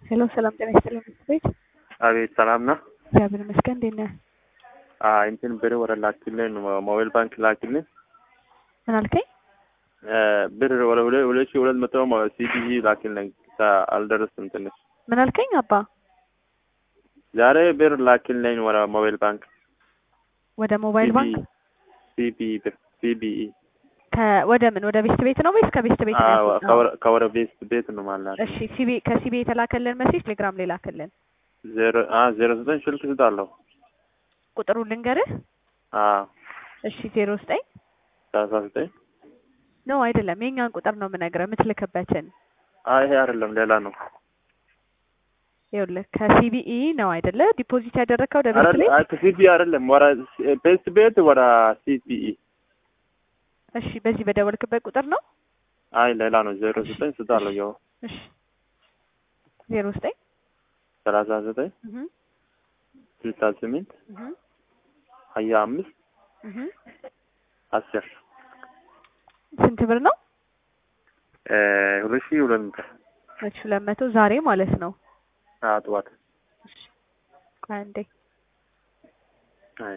ሄሎ ሰላም ጤና ይስጥልኝ ምክር ቤት አቤት ሰላም ነው። እግዚአብሔር ይመስገን። እንዴት ነህ? አይ እንትን ብር ወደ ላክልን ሞባይል ባንክ ላክልን ምን አልከኝ? ብር ወደ ሁለ- ሁለት ሺህ ሁለት መቶ ሲቢኢ ላክልን አልደረስም ትንሽ ምን አልከኝ? አባ ዛሬ ብር ላክልን ወደ ሞባይል ባንክ ወደ ሞባይል ባንክ ሲቢኢ ብር ሲቢኢ ከ- ወደ ምን ወደ ቤት ቤት ነው ወይስ ከቤት ቤት ነው ያስወጣው? ከወደ ቤት ቤት ነው ማለት እሺ ሲቢ ከሲቢ የተላከልን መሴጅ ቴሌግራም ላይ ላክልን። ዜሮ አ ዜሮ ዘጠኝ ስልክ ስጣለሁ ቁጥሩን ልንገርህ። አ እሺ ዜሮ ዘጠኝ ሰላሳ ዘጠኝ ነው አይደለም፣ የኛን ቁጥር ነው የምነግርህ የምትልክበትን። አይ ይሄ አይደለም ሌላ ነው። ይኸውልህ ከሲቢኢ ነው አይደለ ዲፖዚት ያደረግከው ወደ ቤት አይደል ቤት? አይ ከሲቢኢ አይደለም ወደ ቤት ቤት ወደ ሲቢኢ እሺ በዚህ በደወልክበት ቁጥር ነው? አይ ሌላ ነው። ዜሮ ዘጠኝ ስጣለሁ ያው እሺ ዜሮ ዘጠኝ ሰላሳ ዘጠኝ እህ ስልሳ ስምንት እህ ሀያ አምስት እህ አስር ስንት ብር ነው? እ ሁለት ሺህ ሁለት መቶ ሁለት ሺህ ሁለት መቶ ዛሬ ማለት ነው። አዎ ጠዋት ቆይ አንዴ አይ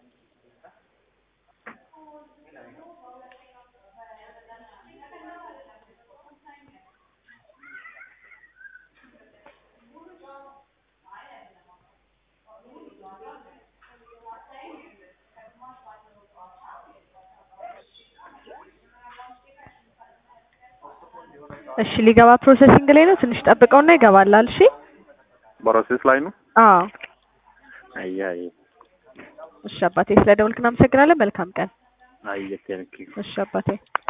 እሺ ሊገባ ፕሮሰሲንግ ላይ ነው። ትንሽ ጠብቀውና ይገባላል። እሺ ፕሮሴስ ላይ ነው። አዎ አይ አይ እሺ አባቴ፣ ስለ ደወልክ እናመሰግናለን። መልካም ቀን። አይ ቴንኪው እሺ አባቴ